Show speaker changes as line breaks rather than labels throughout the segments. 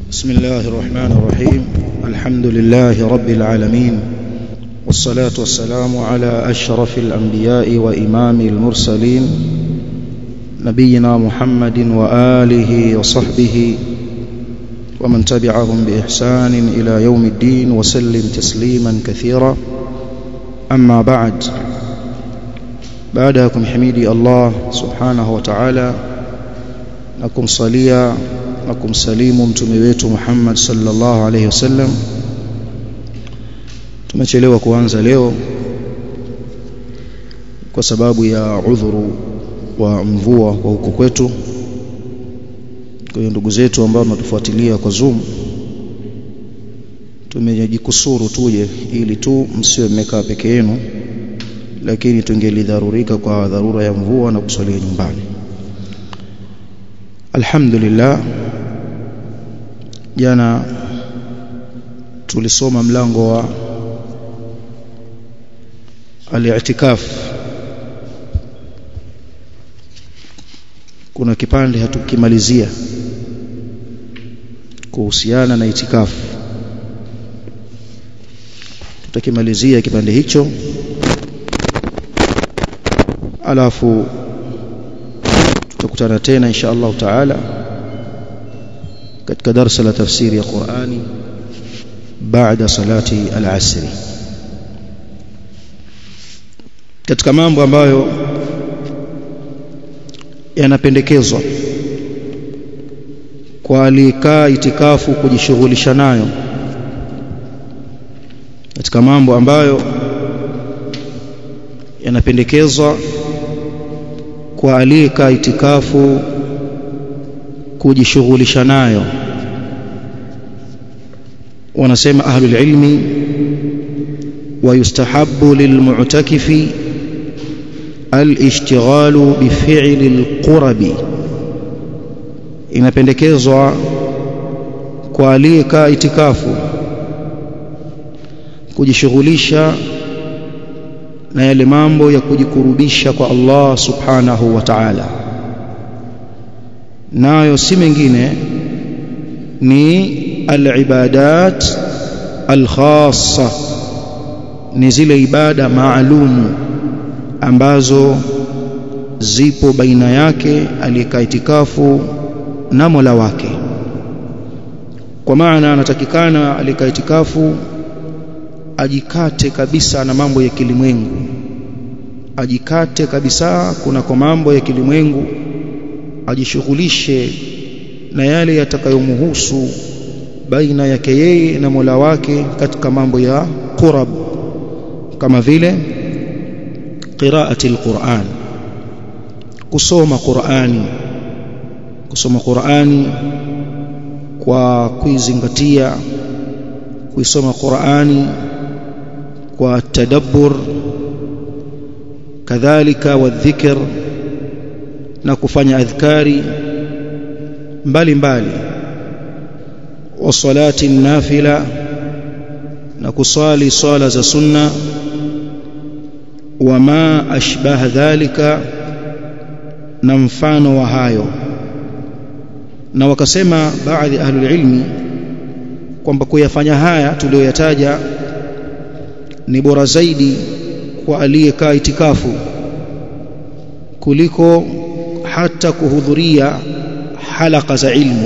بسم الله الرحمن الرحيم الحمد لله رب العالمين والصلاة والسلام على أشرف الأنبياء وإمام المرسلين نبينا محمد وآله وصحبه ومن تبعهم بإحسان إلى يوم الدين وسلم تسليما كثيرا أما بعد بعدكم حميدي الله سبحانه وتعالى نكم صليا na kumsalimu mtume wetu Muhammad sallallahu alaihi wasallam tumechelewa kuanza leo kwa sababu ya udhuru wa mvua kwa huko kwetu kwa hiyo ndugu zetu ambao wanatufuatilia kwa Zoom tumejikusuru tuje ili tu msiwe mmekaa peke yenu lakini tungelidharurika kwa dharura ya mvua na kusalia nyumbani alhamdulillah jana tulisoma mlango wa al-i'tikaf kuna kipande hatukimalizia kuhusiana na itikafu tutakimalizia kipande hicho alafu tutakutana tena insha Allah taala katika darasa la tafsiri ya Qur'ani baada salati al-asri katika mambo ambayo yanapendekezwa kwa alikaa itikafu kujishughulisha nayo katika mambo ambayo yanapendekezwa kwa aliyekaa itikafu kujishughulisha nayo wanasema ahlul ilmi ويستحب للمعتكف الاشتغال بفعل القرب inapendekezwa kwa aliyekaa itikafu kujishughulisha na yale mambo ya kujikurubisha kwa Allah subhanahu wa ta'ala nayo si mengine ni al-ibadat al-khassa ni zile ibada maalumu ambazo zipo baina yake aliyekaa itikafu na Mola wake kwa maana anatakikana aliyekaa itikafu ajikate kabisa na mambo ya kilimwengu ajikate kabisa kuna kwa mambo ya kilimwengu ajishughulishe na yale yatakayomhusu baina yake yeye na Mola wake katika mambo ya qurab kama vile qiraati alquran kusoma qurani kusoma qurani kwa kuizingatia kuisoma qurani kwa tadabbur kadhalika wadhikr na kufanya adhkari mbalimbali wa salati nafila na kusali swala za sunna wama ashbaha dhalika na mfano wa hayo na wakasema baadhi ahlul ilmi kwamba kuyafanya haya tuliyoyataja ni bora zaidi kwa aliyekaa itikafu kuliko hata kuhudhuria halaka za ilmu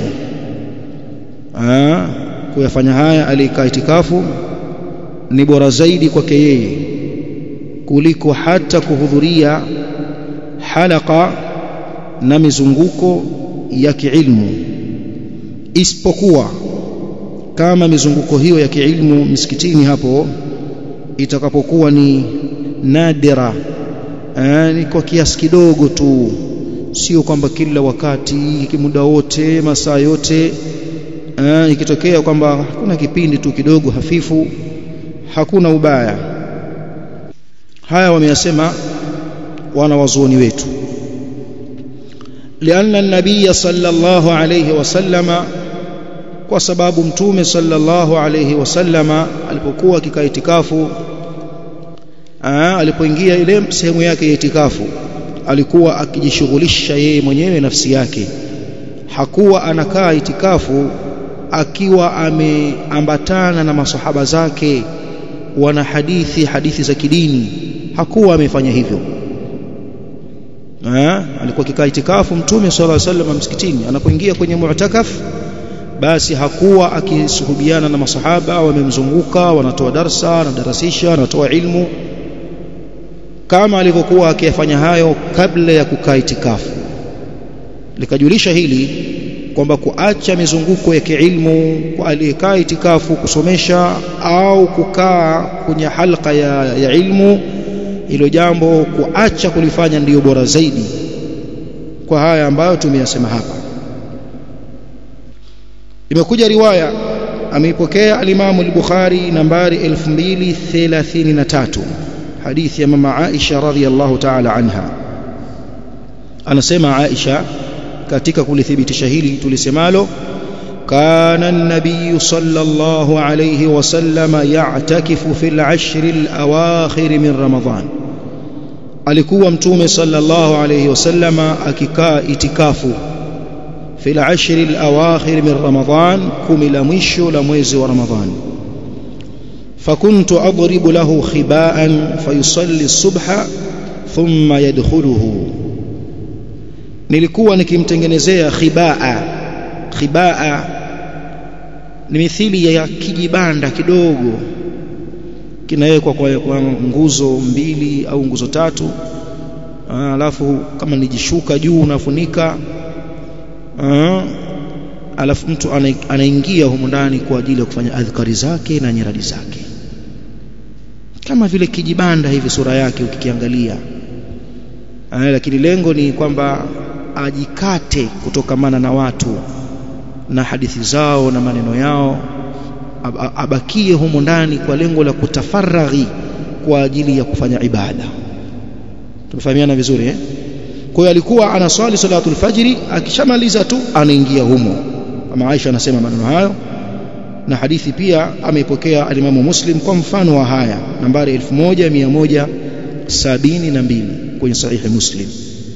Aa, kuyafanya haya aliyekaa itikafu ni bora zaidi kwake yeye kuliko hata kuhudhuria halaka na mizunguko ya kiilmu isipokuwa kama mizunguko hiyo ya kiilmu misikitini hapo itakapokuwa ni nadira ni kwa kiasi kidogo tu sio kwamba kila wakati muda wote masaa yote ikitokea kwamba kuna kipindi tu kidogo hafifu hakuna ubaya haya wameyasema wana wazuoni wetu lianna an-nabiy sallallahu alayhi wasallama kwa sababu mtume sallallahu alayhi wasallama alipokuwa akikaa itikafu alipoingia ile sehemu yake ya itikafu alikuwa akijishughulisha yeye mwenyewe nafsi yake hakuwa anakaa itikafu akiwa ameambatana na masahaba zake wana hadithi hadithi za kidini hakuwa amefanya hivyo ha? alikuwa kikaa itikafu mtume sallallahu alaihi wasallam msikitini anapoingia kwenye mu'takaf basi hakuwa akisuhubiana na masahaba wamemzunguka wanatoa darsa wanadarasisha wanatoa ilmu kama alivyokuwa akiyafanya hayo kabla ya kukaa itikafu likajulisha hili kwamba kuacha mizunguko ya kiilmu kwa aliyekaa itikafu kusomesha au kukaa kwenye halqa ya, ya ilmu hilo jambo kuacha kulifanya ndiyo bora zaidi kwa haya ambayo tumeyasema hapa imekuja riwaya ameipokea alimamu al-Bukhari nambari 2033 hadithi ya mama Aisha radhiyallahu ta'ala anha anasema Aisha katika kulithibitisha hili tulisemalo kana an-nabiy sallallahu alayhi wasallam ya'takifu fil ashr al-awakhir min ramadan alikuwa mtume sallallahu alayhi wasallam akikaa itikafu fil ashr al-awakhir min ramadan kumi la mwisho la mwezi wa ramadhan فكنت أضرب له خباء فيصلي الصبح ثم يدخله nilikuwa nikimtengenezea khibaa khibaa ni mithili ya kijibanda kidogo kinawekwa kwa, kwa nguzo mbili au nguzo tatu alafu kama nijishuka juu unafunika alafu mtu anaingia humu ndani kwa ajili ya kufanya adhkari zake na nyiradi zake kama vile kijibanda hivi sura yake ukikiangalia lakini lengo ni kwamba ajikate kutokamana na watu na hadithi zao na maneno yao abakie humo ndani kwa lengo la kutafaraghi kwa ajili ya kufanya ibada tumefahamiana vizuri eh kwa hiyo alikuwa anaswali salatul fajri akishamaliza tu anaingia humo kama Aisha anasema maneno hayo na hadithi pia ameipokea alimamu Muslim kwa mfano wa haya nambari 1172 kwenye sahihi Muslim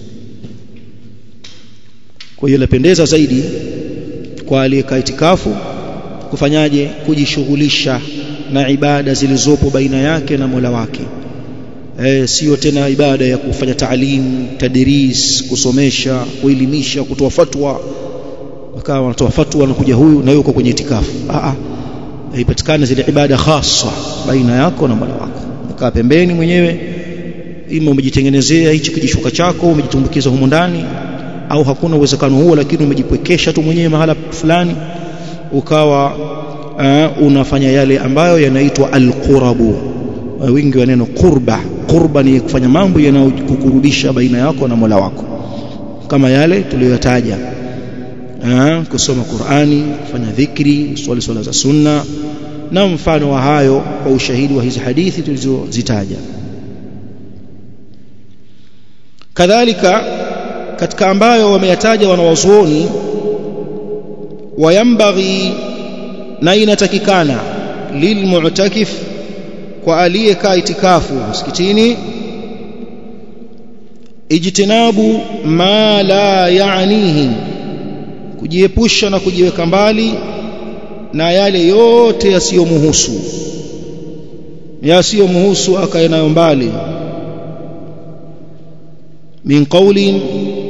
kwa hiyo lapendeza zaidi kwa aliyekaa itikafu kufanyaje kujishughulisha na ibada zilizopo baina yake na Mola wake e, sio tena ibada ya kufanya taalim tadris kusomesha kuelimisha kutoa fatwa wakawa wanatoa fatwa na kuja huyu na yuko kwenye itikafu a a ipatikane zile ibada khasa baina yako na Mola wako ukaa pembeni mwenyewe ima umejitengenezea hichi kijishuka chako umejitumbukiza humo ndani au hakuna uwezekano huo lakini umejipwekesha tu mwenyewe mahala fulani ukawa uh, unafanya yale ambayo yanaitwa alqurabu uh, wingi wa neno qurba qurba ni kufanya mambo yanayokukurubisha baina yako na Mola wako kama yale tuliyotaja uh, kusoma Qur'ani kufanya dhikri swali swala za sunna na mfano wa hayo kwa ushahidi wa hizi hadithi tulizozitaja kadhalika katika ambayo wameyataja wanawazuoni wayambaghi na inatakikana lilmu'takif kwa aliyekaa itikafu msikitini ijtinabu ma la yaanihi kujiepusha na kujiweka mbali na yale yote yasiyomuhusu yasiyomuhusu akae nayo mbali min qawlin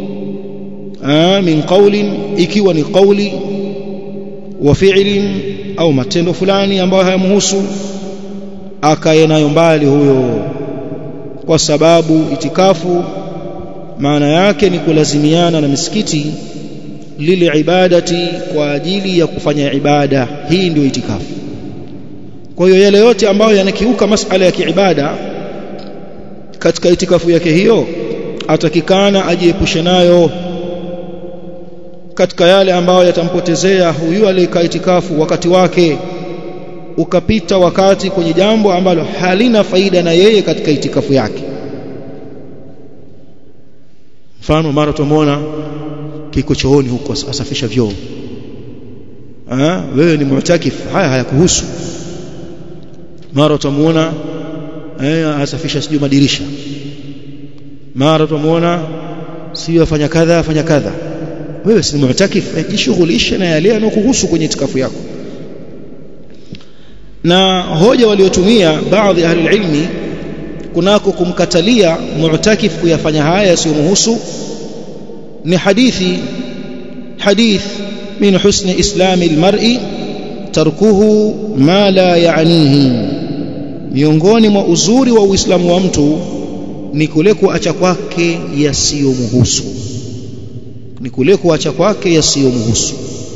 min qawlin ikiwa ni qawli wa fi'lin au matendo fulani ambayo hayamhusu akae nayo mbali huyo kwa sababu itikafu maana yake ni kulazimiana na misikiti lile ibadati kwa ajili ya kufanya ibada hii ndio itikafu kwa hiyo yale yote ambayo yanakiuka masala ya kiibada katika itikafu yake hiyo atakikana ajiepushe nayo katika yale ambayo yatampotezea huyu aliyekaa itikafu wakati wake ukapita wakati kwenye jambo ambalo halina faida na yeye katika itikafu yake mfano mara tumuona kiko chooni huko asafisha vyoo ah wewe ni mu'takif haya hayakuhusu mara tumuona eh asafisha sijui madirisha mara tumuona sio afanya kadha afanya kadha wewe si mu'takif jishughulishe na yale yanayokuhusu kwenye itikafu yako na hoja waliotumia baadhi ya ahli ilmi kunako kumkatalia mu'takif kuyafanya haya yasiyomhusu ni hadithi hadith min husni islami almar'i tarkuhu ma la ya'nihi miongoni mwa uzuri wa uislamu wa mtu ni kule kuacha kwake yasiyomhusu ni kule kuacha kwake yasiyomhusu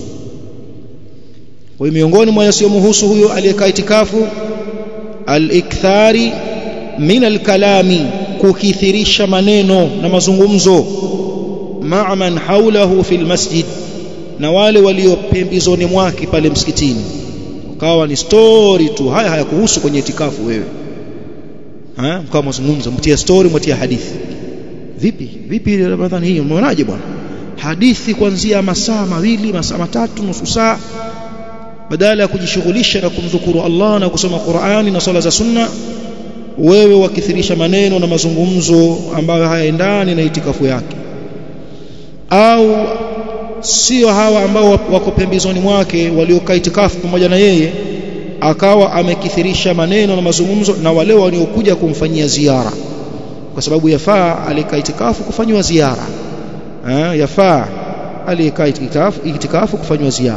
kwa hiyo miongoni mwa yasiyomhusu huyo aliyekaa itikafu al-ikthari min al-kalami kukithirisha maneno na mazungumzo ma'a man haulahu fil masjid na wale walio pembezoni mwake pale msikitini ukawa ni story tu haya hayakuhusu kwenye itikafu wewe ha mkawa mazungumzo mtia story mtia hadithi vipi vipi ramadhani hii umeonaje bwana hadithi kuanzia masaa mawili masaa matatu nusu saa badala ya kujishughulisha na kumdhukuru Allah na kusoma Qur'ani na swala za sunna wewe wakithirisha maneno na mazungumzo ambayo hayaendani na itikafu yake au sio hawa ambao wako pembezoni mwake waliokaa itikafu pamoja na yeye akawa amekithirisha maneno na mazungumzo na wale waliokuja kumfanyia ziara kwa sababu yafaa alikaa itikafu kufanywa ziara eh yafaa aliyekaa itikafu itikafu kufanywa ziara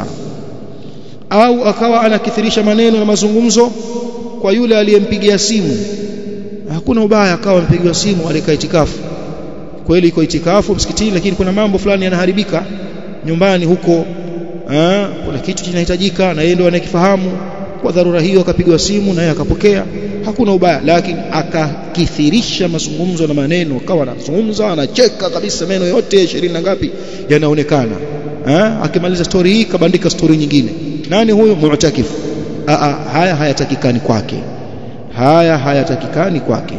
au akawa anakithirisha maneno na mazungumzo kwa yule aliyempigia simu hakuna ubaya akawa ampigiwa simu alikaa itikafu kweli iko itikafu msikitini lakini kuna mambo fulani yanaharibika nyumbani huko aa, kuna kitu kinahitajika na yeye ndio anakifahamu kwa dharura hiyo akapigwa simu na yeye akapokea hakuna ubaya lakini akakithirisha mazungumzo na maneno akawa anazungumza anacheka kabisa meno yote ishirini na ngapi yanaonekana akimaliza story hii kabandika story nyingine nani huyo mu'takif a haya hayatakikani kwake haya hayatakikani kwake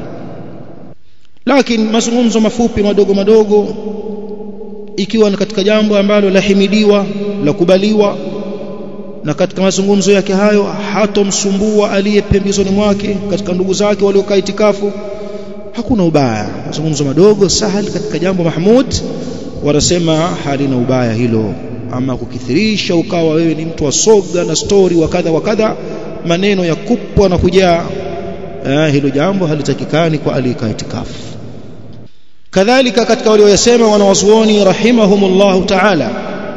lakini mazungumzo mafupi madogo madogo ikiwa ni katika jambo ambalo lahimidiwa la kubaliwa na katika mazungumzo yake hayo hatomsumbua aliye pembezoni mwake katika ndugu zake waliokaa itikafu hakuna ubaya mazungumzo madogo sahali katika jambo mahmud wanasema halina ubaya hilo ama kukithirisha ukawa wewe ni mtu wa soga na story wa kadha wa kadha maneno ya kupwa na kujaa eh, hilo jambo halitakikani kwa aliyekaa itikafu kadhalika katika walioyasema wanawazuoni rahimahumullahu ta'ala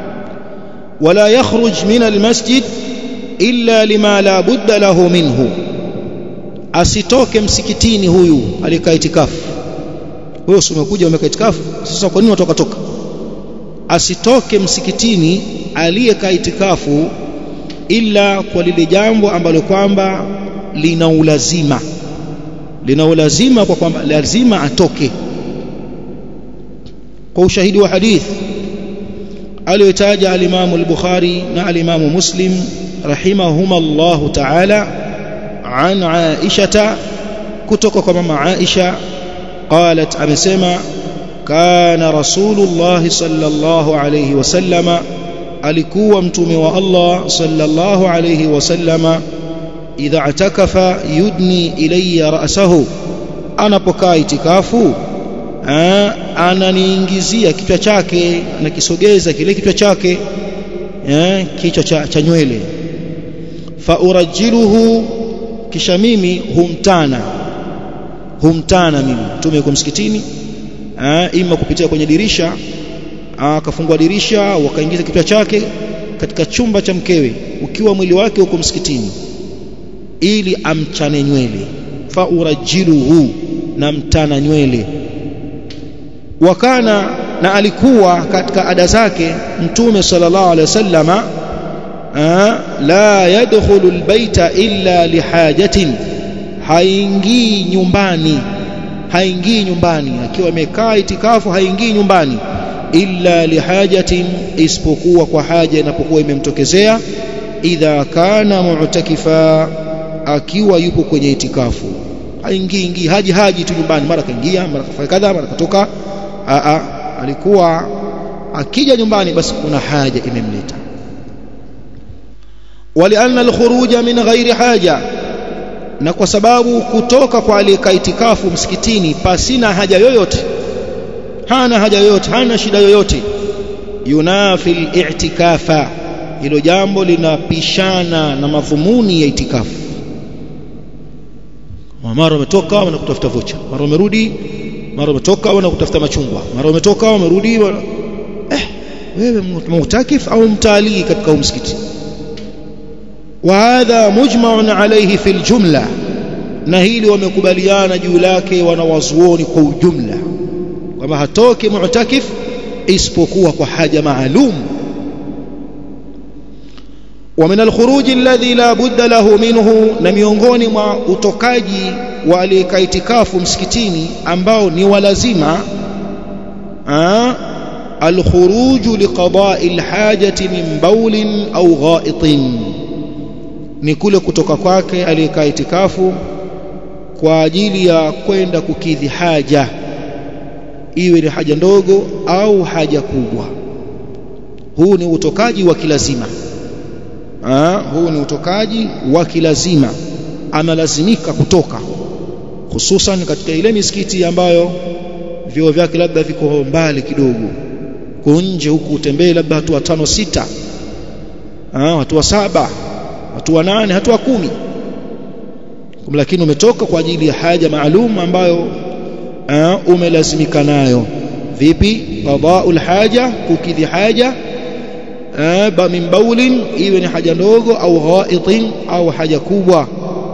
wala yakhruj min almasjid illa lima la budda lahu minhu asitoke msikitini huyu aliyekaa itikafu wewe umekuja umekaa itikafu sasa kwa nini unatoka toka asitoke msikitini aliyekaa itikafu ila kwa lile jambo ambalo kwamba lina ulazima lina ulazima kwa kwamba lazima atoke kwa ushahidi wa hadith aliyotaja al-Imam al-Bukhari na al-Imam Muslim rahimahuma Allah ta'ala an Aisha kutoka kwa mama Aisha qalat amesema kana rasulullah sallallahu alayhi wasallama alikuwa mtume wa Allah sallallahu alayhi wasallama idha atakafa yudni ilayya ra'sahu anapokaa itikafu ananiingizia kichwa chake anakisogeza kile kichwa chake eh, kichwa cha, cha nywele fa urajiluhu kisha mimi humtana humtana mimi mtume yuko msikitini eh, ima kupitia kwenye dirisha akafungua dirisha wakaingiza kichwa chake katika chumba cha mkewe ukiwa mwili wake uko msikitini ili amchane nywele fa urajiluhu na mtana nywele wakana na alikuwa katika ada zake mtume sallallahu alaihi wasallama la yadkhulu albayta illa lihajatin haingii nyumbani haingii nyumbani akiwa amekaa itikafu haingii nyumbani illa lihajatin isipokuwa kwa haja inapokuwa imemtokezea idha kana mu'takifa akiwa yupo kwenye itikafu haingii ingii haji haji tu nyumbani mara kaingia mara kafanya kadha mara katoka a alikuwa akija nyumbani basi kuna haja imemleta walianna alkhuruja min ghairi haja na kwa sababu kutoka kwa aliyekaa itikafu msikitini pasina haja yoyote hana haja yoyote hana shida yoyote yunafi al-i'tikafa hilo jambo linapishana na madhumuni ya itikafu mara umetoka wanakutafuta vocha mara umerudi mara umetoka wanakutafuta machungwa mara umetoka wamerudi eh wewe mutakif au mtalii katika msikiti وهذا مجمع عليه في الجملة na hili wamekubaliana juu lake wanawazuoni kwa ujumla kwamba hatoki mu'takif isipokuwa kwa haja maalum ومن الخروج الذي لا بد له منه na miongoni mwa utokaji wa aliyekaitikafu msikitini ambao ni walazima الخروج لقضاء الحاجة من بول أو غائط ni kule kutoka kwake aliyekaa itikafu kwa ajili ya kwenda kukidhi haja iwe ni haja ndogo au haja kubwa huu ni utokaji wa kilazima Aa, huu ni utokaji wa kilazima analazimika kutoka hususan katika ile misikiti ambayo vyoo vyake labda viko mbali kidogo kunje huku utembee labda hatua tano sita Aa, hatua saba hatua nane hatua kumi lakini umetoka kwa ajili ya haja maalum ambayo uh, umelazimika nayo vipi qada'ul haja kukidhi haja uh, min baulin iwe ni haja ndogo au ghaitin au haja kubwa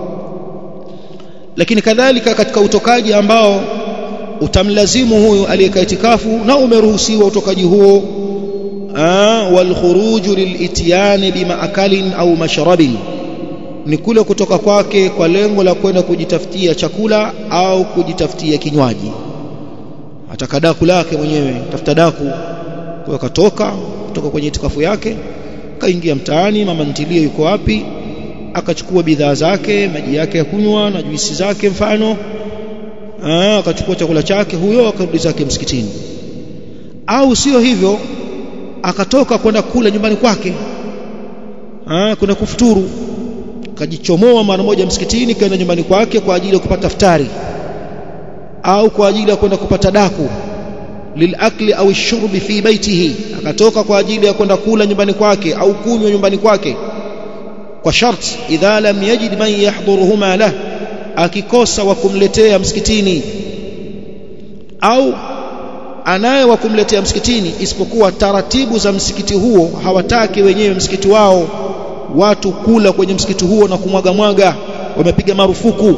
lakini kadhalika katika utokaji ambao utamlazimu huyu aliyekaa itikafu na umeruhusiwa utokaji huo والخروج للاتيان بمأكل au mashrabin ni kule kutoka kwake kwa lengo la kwenda kujitafutia chakula au kujitafutia kinywaji ataka daku lake mwenyewe tafuta daku kwa katoka kutoka kwenye itikafu yake kaingia mtaani mama ntilie yuko wapi akachukua bidhaa zake maji yake ya kunywa na juisi zake mfano Aa, akachukua chakula chake huyo akarudi zake msikitini au sio hivyo akatoka kwenda kula nyumbani kwake ah kwenda kufuturu kajichomoa mara moja msikitini kaenda nyumbani kwake kwa ajili ya kupata futari au kwa ajili ya kwenda kupata daku lilakli au shurbi fi baitihi akatoka kwa ajili ya kwenda kula nyumbani kwake au kunywa nyumbani kwake kwa sharti idha lam yajid man yahduruhuma lah akikosa wa kumletea msikitini au anaye wa kumletea msikitini isipokuwa taratibu za msikiti huo hawataki wenyewe msikiti wao watu kula kwenye msikiti huo na kumwaga mwaga wamepiga marufuku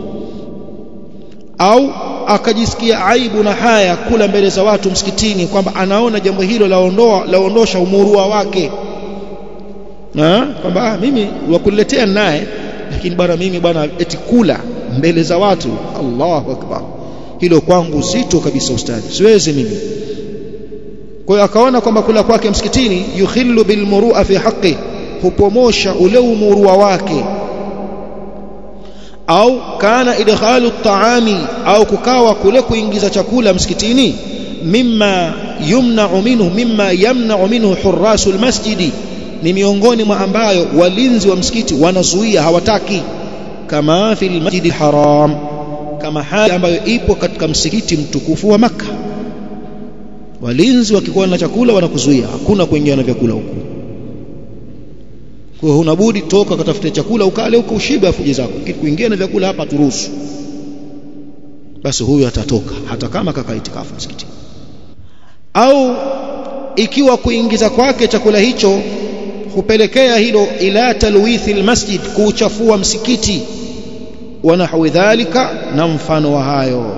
au akajisikia aibu na haya kula mbele za watu msikitini kwamba anaona jambo hilo laondoa laondosha umurua wake kwamba ah, mimi wakuletea naye lakini bwana mimi bwana eti kula mbele za watu Allahu akbar hilo kwangu zito kabisa ustadi siwezi mimi kwa hiyo akaona kwamba kula kwake msikitini yukhillu bilmurua fi haqqi hupomosha ule umurua wake au kana idkhalu at-ta'ami au kukawa kule kuingiza chakula msikitini mimma yumna'u minhu mimma yamna'u minhu hurrasul masjidi ni miongoni mwa ambayo walinzi wa msikiti wanazuia hawataki kama fil masjidi haram kama hali ambayo ipo katika msikiti mtukufu wa maka walinzi wakikuwa na chakula wanakuzuia hakuna kuingia na vyakula huko kwa hiyo unabudi toka katafute chakula ukale huko ushibe afuje zako kuingia na vyakula hapa turuhusu basi huyu atatoka hata kama kaka itikafu msikitini au ikiwa kuingiza kwake chakula hicho hupelekea hilo ila talwithi almasjid kuuchafua msikiti wa nahwi dhalika na mfano wa hayo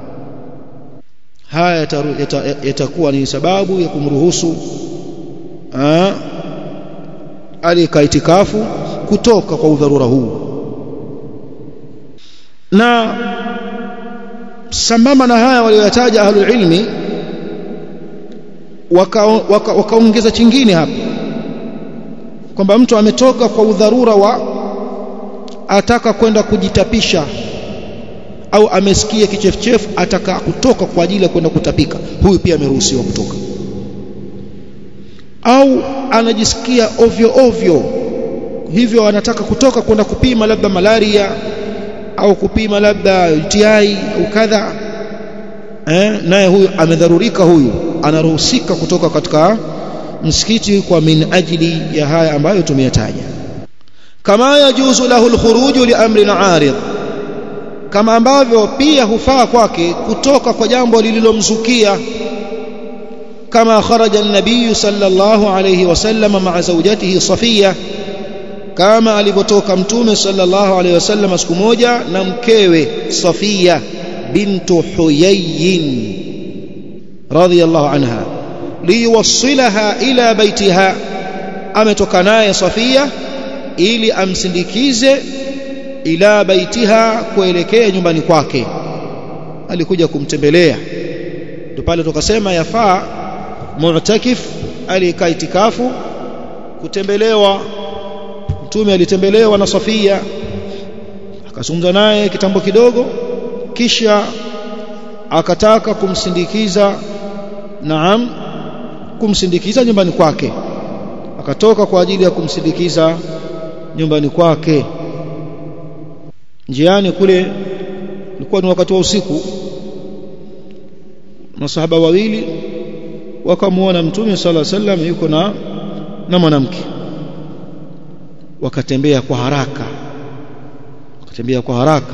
haya yatakuwa ni sababu ya kumruhusu alika itikafu kutoka kwa udharura huu na sambamba na haya walioyataja ahlul ilmi wakaongeza waka, waka chingine hapa kwamba mtu ametoka kwa udharura wa ataka kwenda kujitapisha au amesikia kichefuchefu ataka kutoka kwa ajili ya kwenda kutapika huyu pia ameruhusiwa kutoka au anajisikia ovyo ovyo hivyo anataka kutoka kwenda kupima labda malaria au kupima labda UTI au kadha eh, naye huyu amedharurika huyu anaruhusika kutoka katika msikiti kwa min ajli ya haya ambayo tumeyataja kama yajuzu lahu alkhuruju li amrin arid kama ambavyo pia hufaa kwake kutoka kwa jambo lililomzukia kama kharaja an-nabiy sallallahu alayhi wasallam ma'a zawjatihi Safiya kama alivyotoka mtume sallallahu alayhi wasallam siku moja na mkewe Safiya bintu Huyayyin radhiyallahu anha liwasilaha ila baitiha ametoka naye Safiya ili amsindikize ila baitiha kuelekea nyumbani kwake alikuja kumtembelea ndio pale tukasema yafaa mu'takif alikaa itikafu kutembelewa mtume alitembelewa na Safia akazungumza naye kitambo kidogo kisha akataka kumsindikiza naam kumsindikiza nyumbani kwake akatoka kwa ajili ya kumsindikiza nyumbani kwake njiani kule ilikuwa ni wakati wa usiku masahaba wawili wakamuona mtume sala sallam yuko na na mwanamke wakatembea kwa haraka wakatembea kwa haraka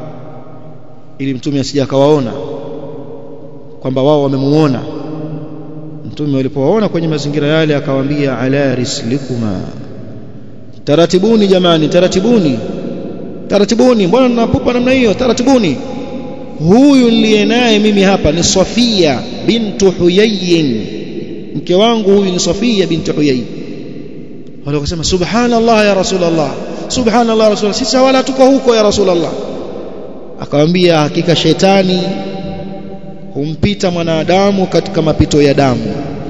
ili mtume asije akawaona kwamba wao wamemuona mtume walipowaona kwenye mazingira yale akawaambia ala rislikuma taratibuni jamani taratibuni taratibuni mbona mnapupa namna hiyo taratibuni huyu niliye naye mimi hapa ni Safia bintu Huyayyin mke wangu huyu ni Safia bintu Huyayyin wale wakasema subhanallah ya rasulullah subhanallah rasulullah sisi wala tuko huko ya rasulullah akamwambia hakika shetani humpita mwanadamu katika mapito ya damu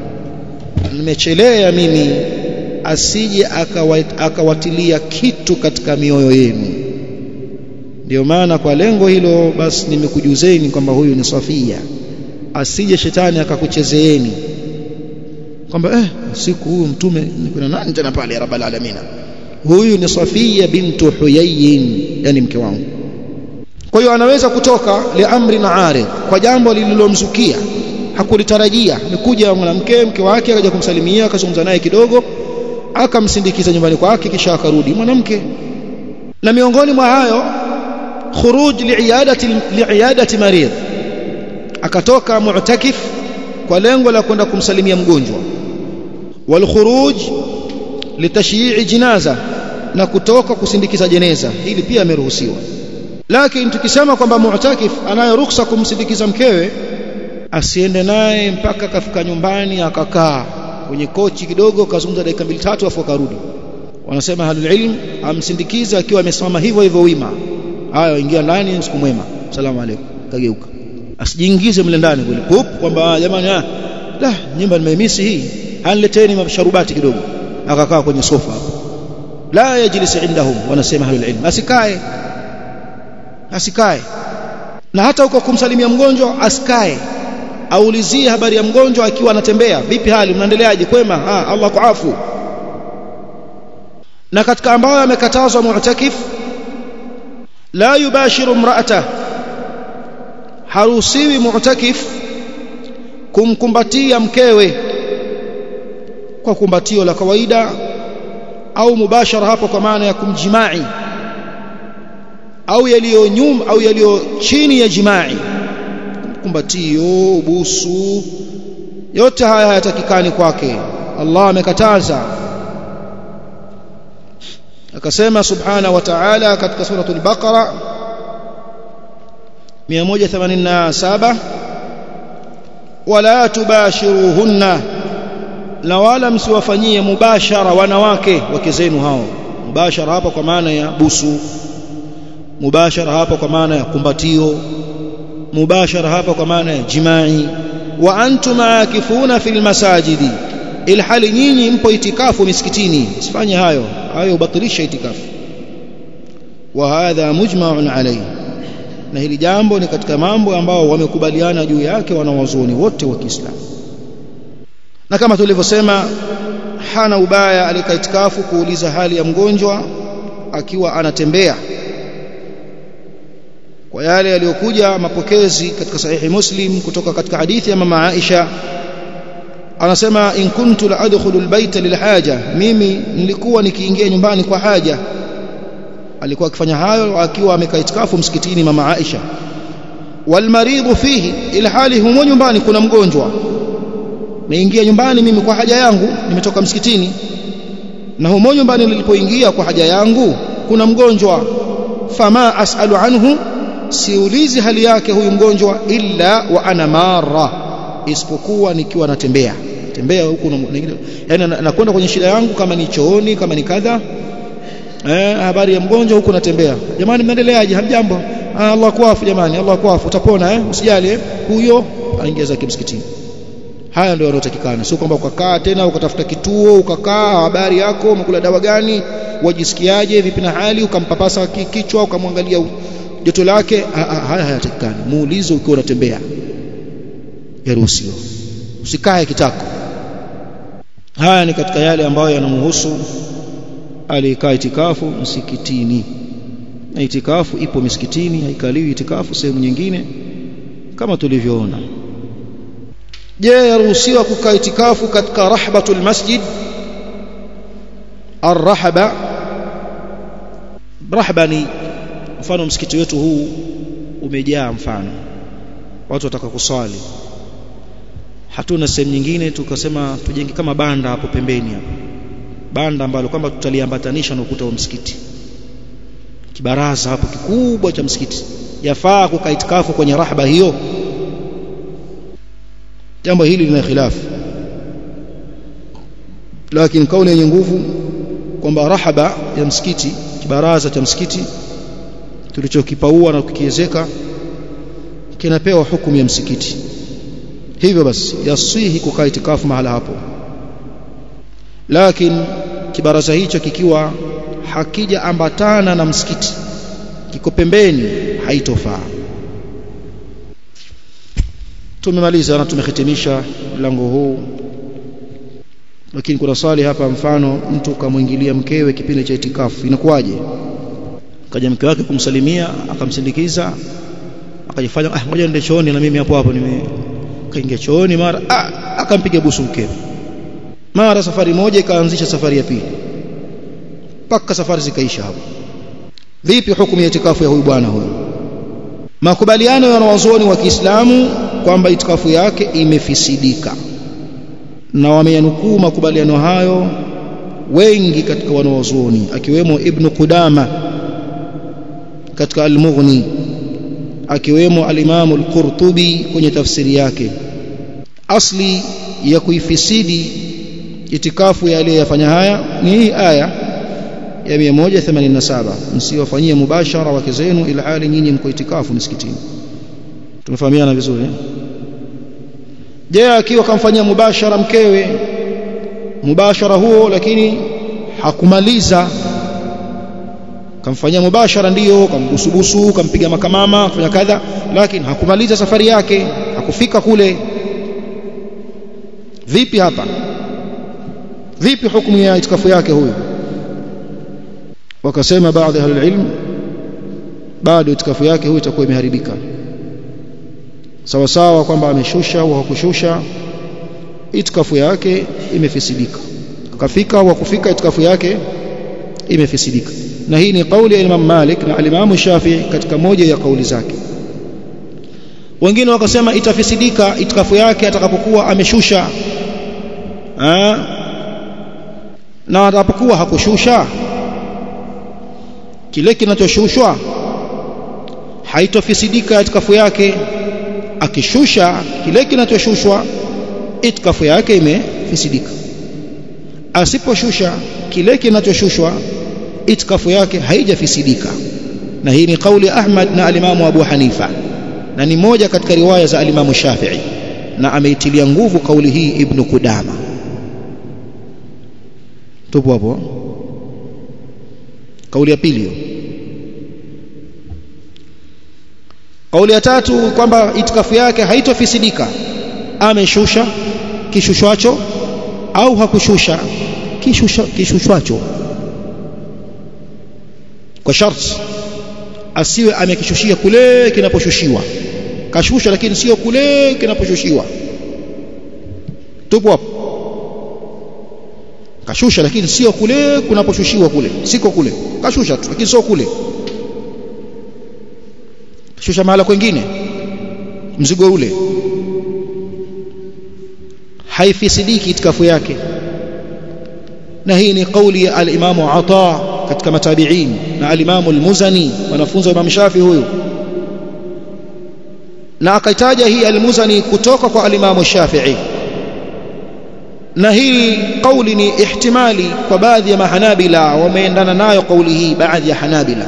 nimechelea mimi asije akawatilia kitu katika mioyo yenu ndio maana kwa lengo hilo basi nimekujuzeni kwamba huyu ni Safia asije shetani akakuchezeeni kwamba eh siku huyu mtume kuna nani tena pale ya rabbal alamin huyu ni Safia bintu Huyayyin yani mke wangu kwa hiyo anaweza kutoka liamri na arid kwa jambo lililomzukia hakulitarajia nikuja mwanamke mke wake akaja kumsalimia akazungumza naye kidogo akamsindikiza nyumbani kwake kisha akarudi mwanamke na miongoni mwa hayo khuruj li'iyadati li'iyadati marid akatoka mu'takif kwa lengo la kwenda kumsalimia mgonjwa wal khuruj litashyi'i jinaza na kutoka kusindikiza jeneza hili pia ameruhusiwa lakini tukisema kwamba mu'takif anayo ruksa kumsindikiza mkewe asiende naye mpaka kafika nyumbani akakaa kwenye kochi kidogo kazungumza dakika mbili tatu afu akarudi wanasema halul ilm amsindikize akiwa amesimama hivyo hivyo wima haya ingia ndani siku mwema salamu alaykum kageuka asijiingize mle ndani kule pup kwamba jamani ah la nyumba nimeimisi hii hanileteni masharubati kidogo akakaa kwenye sofa hapo la yajlis indahum wanasema halul ilm asikae asikae na hata huko kumsalimia mgonjwa asikae aulizie habari ya mgonjwa akiwa anatembea vipi hali mnaendeleaje kwema ah Allah kuafu na katika ambayo amekatazwa mu'takif la yubashiru imra'ata haruhusiwi mu'takif kumkumbatia mkewe kwa kumbatio la kawaida au mubashara hapo kwa maana ya kumjimai au yaliyo nyuma au yaliyo chini ya jimai kumbatio busu yote haya hayatakikani kwake Allah amekataza akasema subhana wa ta'ala katika suratul baqara 187 wala tubashiruhunna na wala msiwafanyie mubashara wanawake wake zenu hao mubashara hapa kwa maana ya busu mubashara hapa kwa maana ya kumbatio mubashara hapa kwa maana ya jimai wa antum akifuna fil masajidi ilhali nyinyi mpo itikafu misikitini sifanye hayo hayo ubatilisha itikafu wa hadha mujma'un alayhi na hili jambo ni katika mambo ambao wamekubaliana juu yake wanawazuoni wote wa Kiislamu na kama tulivyosema hana ubaya alika itikafu kuuliza hali ya mgonjwa akiwa anatembea kwa yale yaliyokuja mapokezi katika sahihi Muslim kutoka katika hadithi ya mama Aisha anasema in kuntu la adkhulu albayta lilhaja mimi nilikuwa nikiingia nyumbani kwa haja alikuwa akifanya hayo akiwa amekaa itikafu msikitini mama Aisha walmaridhu fihi ila hali humo nyumbani kuna mgonjwa naingia nyumbani mimi kwa haja yangu nimetoka msikitini na humo nyumbani nilipoingia kwa haja yangu kuna mgonjwa fama asalu anhu siulizi hali yake huyu mgonjwa illa wa ana mara isipokuwa nikiwa natembea tembea huku yani nakwenda kwenye shida yangu kama ni chooni kama ni kadha eh habari ya mgonjwa huku natembea jamani mnaendeleaje hamjambo ah, Allah kuafu jamani Allah kuafu utapona eh usijali eh huyo aingia zake msikitini haya ndio yanayotakikana sio kwamba ukakaa tena ukatafuta kituo ukakaa habari yako umekula dawa gani wajisikiaje vipi na hali ukampapasa kichwa ukamwangalia joto lake haya hayatakikani muulize ukiwa unatembea yaruhusiwa usikae kitako haya ni katika yale ambayo yanamhusu aliyekaa itikafu msikitini na itikafu ipo misikitini haikaliwi itikafu sehemu nyingine kama tulivyoona je yaruhusiwa kukaa itikafu katika rahbatul masjid arrahaba rahba ni mfano msikiti wetu huu umejaa mfano watu wataka kuswali hatuna sehemu nyingine tukasema tujenge kama banda hapo pembeni hapo banda ambalo kwamba tutaliambatanisha na ukuta wa msikiti kibaraza hapo kikubwa cha msikiti yafaa kukaa itikafu kwenye rahba hiyo jambo hili lina khilafu lakini kauli yenye nguvu kwamba rahaba ya msikiti kibaraza cha msikiti tulichokipaua na kukiezeka kinapewa hukumu ya msikiti hivyo basi yasihi kukaa itikafu mahala hapo lakini kibaraza hicho kikiwa hakija ambatana na msikiti kiko pembeni haitofaa tumemaliza na tumehitimisha mlango huu lakini kuna swali hapa mfano mtu kamwingilia mkewe kipindi cha itikafu inakuwaje kaja mke wake kumsalimia akamsindikiza akajifanya ah ngoja niende chooni na mimi hapo hapo nime kaingia chooni mara ah akampiga busu mkewe mara safari moja ikaanzisha safari ya pili mpaka safari zikaisha hapo vipi hukumu ya itikafu ya huyu bwana huyu makubaliano ya wanawazuoni wa Kiislamu kwamba itikafu yake imefisidika na wameyanukuu makubaliano hayo wengi katika wanawazuoni akiwemo Ibn Qudama katika Al-Mughni akiwemo al-Imam Al-Qurtubi kwenye tafsiri yake asli ya kuifisidi itikafu ya aliyefanya haya ni hii aya ya 187 msiwafanyie mubashara wake zenu ila hali nyinyi mko itikafu msikitini tumefahamiana vizuri je akiwa kamfanyia mubashara mkewe mubashara huo lakini hakumaliza kamfanyia mubashara ndiyo kambusubusu kampiga makamama kufanya kadha lakini hakumaliza safari yake hakufika kule vipi hapa vipi hukumu ya itikafu yake huyo wakasema baadhi ya ilmu bado itikafu yake huyo itakuwa imeharibika sawa sawa kwamba ameshusha au hakushusha itikafu yake imefisidika akafika au hakufika itikafu yake imefisidika na hii ni kauli ya Imam Malik na Imam Shafi'i katika moja ya kauli zake wengine wakasema itafisidika itikafu yake atakapokuwa ameshusha ha? na atakapokuwa hakushusha kile kinachoshushwa haitofisidika itikafu yake akishusha kile kinachoshushwa itikafu yake imefisidika asiposhusha kile kinachoshushwa itikafu yake haijafisidika na hii ni kauli Ahmad na alimamu Abu Hanifa na ni moja katika riwaya za alimamu Shafi'i na ameitilia nguvu kauli hii Ibn Kudama tupo hapo kauli ya pili kauli ya tatu kwamba itikafu yake haitofisidika ameshusha kishushwacho au hakushusha kishusha kishushwacho kwa sharti asiwe amekishushia kule kinaposhushiwa kashusha lakini sio kule kinaposhushiwa tupo hapo kashusha lakini sio kule kunaposhushiwa kule siko kule kashusha tu lakini sio kule kashusha mahala kwengine mzigo ule haifisidiki itikafu yake na hii ni kauli ya al-Imamu Ata katika matabi'in na al-Imamu al-Muzani wanafunzi wa Imam Shafi huyu na akaitaja hii al-Muzani kutoka kwa al-Imamu Shafi'i na hii kauli ni ihtimali kwa baadhi ya mahanabila wameendana nayo kauli hii baadhi ya hanabila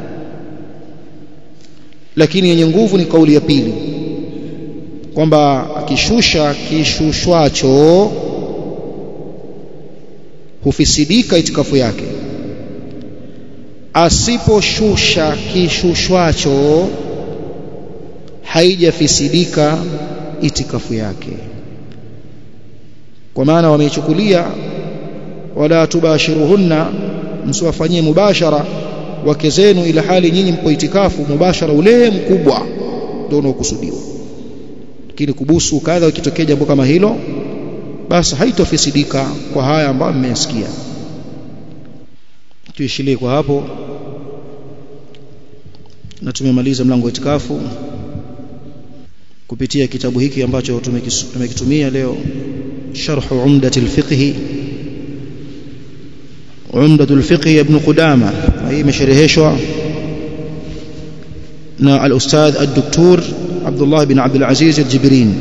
lakini yenye nguvu ni kauli ya pili kwamba akishusha kishushwacho hufisidika itikafu yake asiposhusha kishushwacho haijafisidika itikafu yake kwa maana wameichukulia wala tubashiruhunna msiwafanyie mubashara wake zenu ila hali nyinyi mpo itikafu mubashara ule mkubwa ndio unaokusudiwa lakini kubusu kadha ikitokea jambo kama hilo basi haitofisidika kwa haya ambayo mmesikia tuishilie kwa hapo na tumemaliza mlango wa itikafu kupitia kitabu hiki ambacho tumekitumia leo sharh umdat alfiqh umdat alfiqh ibn qudama hii imeshereheshwa na al-ustadh ad-doktor Abdullah bin Abdul Aziz al-Jibrin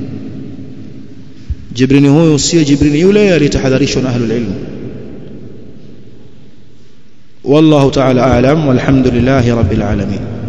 Jibrini huyo sio Jibrini yule aliyetahadharishwa na ahlul ilm والله تعالى أعلم والحمد لله رب العالمين